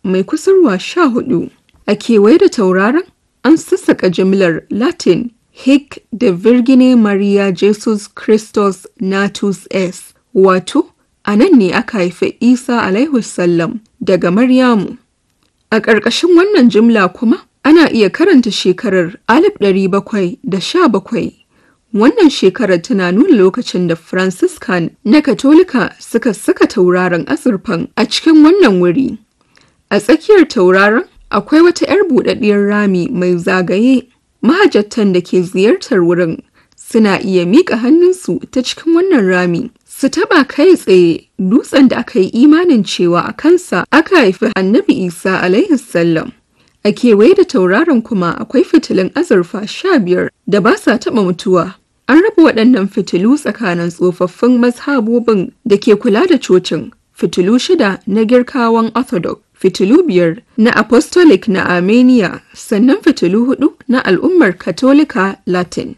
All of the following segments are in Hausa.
mai kusurwa sha hudu. A kewaye da tauraron an sassaka jimlar Latin Hic de Virgine Maria Jesus Christus Natus Es, wato, a nan ne aka haifi Isa alaihi sallam daga Maryamu. A ƙarƙashin wannan jimla kuma ana iya karanta shekarar 1717. Wannan shekarar tana nuna lokacin da Franciscan na Katolika suka saka tauraron azurfan a cikin wannan wuri. A tsakiyar tauraron akwai wata 'yar buɗaɗɗiyar rami mai zagaye. Mahajjatan da ke ziyartar wurin suna iya miƙa hannunsu ta cikin wannan rami su taɓa kai tsaye dutsen da aka yi imanin cewa a kansa aka haifi annabi Isa alaihi sallam. A kewaye da tauraron kuma akwai fitilun azurfa sha biyar da ba sa taɓa mutuwa. An raba waɗannan fitilu tsakanin tsofaffin mazhabobin da ke kula da cocin, fitilu shida na girkawan Orthodox, fitilu biyar na Apostolic na Armenia, sannan fitilu hudu na al'ummar Katolika Latin.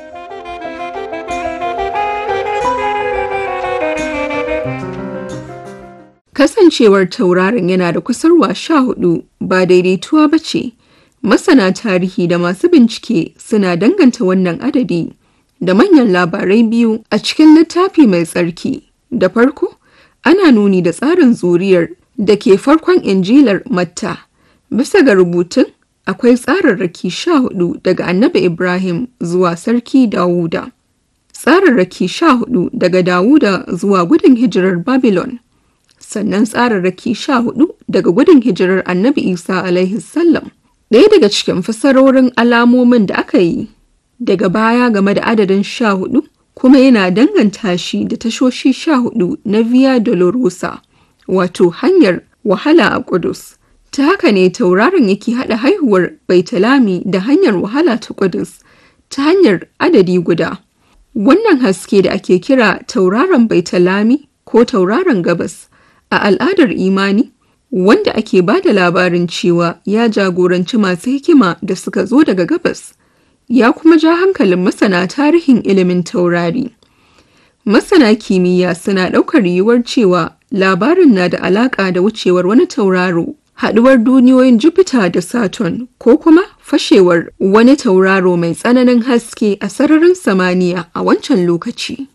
Kasancewar tauraron yana da kusurwa sha hudu ba daidaituwa ba ce, masana tarihi da masu bincike suna danganta wannan adadi da manyan labarai biyu a cikin littafi mai tsarki. Da farko, ana nuni da tsarin zuriyar da ke farkon injilar Matta. Bisa ga rubutun, akwai tsararraki sha hudu daga annabi Ibrahim zuwa sarki Dawuda. Tsararraki sha hudu daga Dawuda zuwa gudun hijirar Babylon. sannan tsararraki sha hudu daga gudun hijirar annabi isa alaihi sallam ɗaya daga cikin fasarorin alamomin da aka yi daga baya game da adadin sha hudu kuma yana danganta shi da tashoshi sha hudu na via dolorosa wato hanyar wahala a kudus ta haka ne tauraron yake haɗa haihuwar baitalami da hanyar wahala ta kudus ta hanyar adadi guda wannan haske da ake kira tauraron baitalami ko tauraron gabas a al'adar imani wanda ake ba da labarin cewa ya jagoranci masu hikima da suka zo daga gabas ya kuma ja hankalin masana tarihin ilimin taurari masana kimiyya suna ɗaukar yiwuwar cewa labarin na da alaƙa da wucewar wani tauraro haɗuwar duniyoyin jupiter da saturn ko kuma fashewar wani tauraro mai tsananin haske a sararin samaniya a wancan lokaci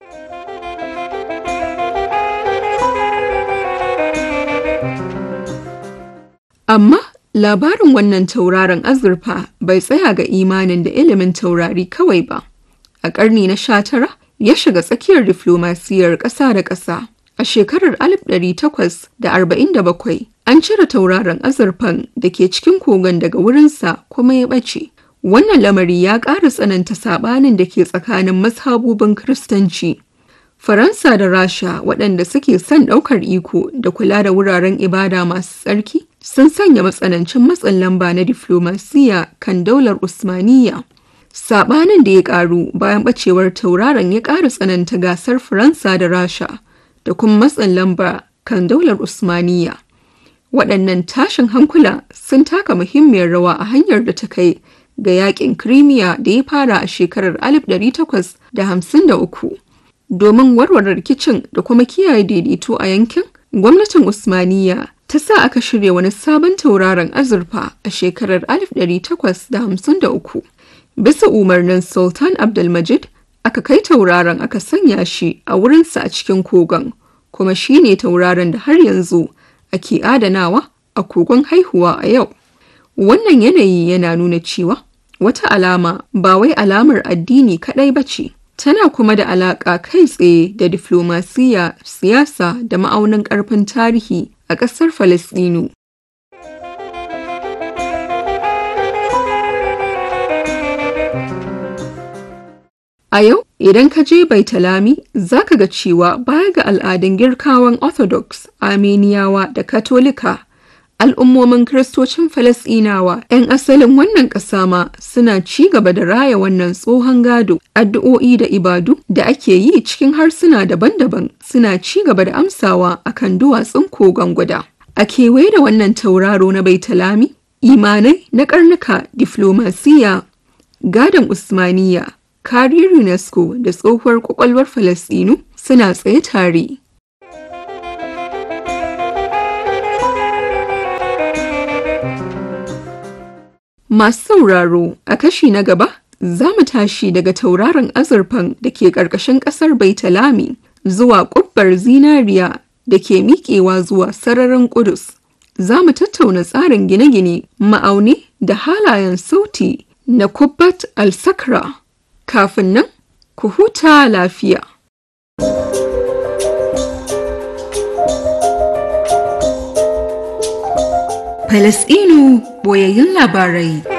Amma labarin wannan tauraron azurfa bai tsaya ga imanin da ilimin taurari kawai ba. A ƙarni na sha tara ya shiga tsakiyar diflomasiyar ƙasa da ƙasa. A shekarar 1847 an cire tauraron azurfan da ke cikin kogon daga wurinsa kuma ya ɓace. Wannan lamari ya ƙara tsananta saɓanin da ke tsakanin mazhabobin Kiristanci. Faransa da Rasha waɗanda suke son ɗaukar iko da kula da wuraren ibada masu tsarki sun sanya matsanancin matsin lamba na diflomasiya kan daular Usmaniyya. Saɓanin da ya ƙaru bayan ɓacewar tauraron ya ƙara tsananta gasar Faransa da Rasha da kuma matsin lamba kan daular Usmaniyya. Waɗannan tashin hankula sun taka muhimmiyar rawa a hanyar da ta kai ga yaƙin Crimea da ya fara a shekarar 1853. Domin warware rikicin da kuma kiyaye daidaito a yankin, gwamnatin Usmaniyya ta sa aka shirya wani sabon tauraron azurfa a shekarar 1853. Bisa umarnin Sultan Abdulmajid, aka kai tauraron aka sanya shi a wurinsa a cikin kogon, kuma shi ne tauraron da har yanzu ake adanawa a kogon haihuwa a yau. Wannan yanayi yana nuna cewa wata alama ba wai alamar addini kaɗai ba ce. tana kuma da alaƙa kai tsaye da diflomasiyya, siyasa da ma'aunin ƙarfin tarihi a ƙasar Falasɗinu. A yau, idan ka je Baitalami, za ka ga cewa baya ga al'adun girkawan Orthodox, Armeniyawa da Katolika, al'ummomin Kiristocin Falasɗinawa 'yan asalin wannan ƙasa ma suna ci gaba da raya wannan tsohon gado, addu'o'i da ibadu da ake yi cikin harsuna daban-daban suna ci gaba da amsawa akan duwatsun kogon guda. A kewaye da wannan tauraro na Baitalami, imanai na karnuka diflomasiya, gadon Usmaniya, kariyar UNESCO da tsohuwar kwakwalwar Falasɗinu suna tsaye tare. Masu sauraro a kashi na gaba za mu tashi daga tauraron azurfan da ke ƙarƙashin ƙasar Baitalami zuwa ƙubbar zinariya da ke miƙewa zuwa sararin Ƙudus. Za mu tattauna tsarin gine-gine, ma'auni da halayen sauti na Kubbat al-Sakra. Kafin nan, ku huta lafiya. Falasɗinu boyayyun labarai.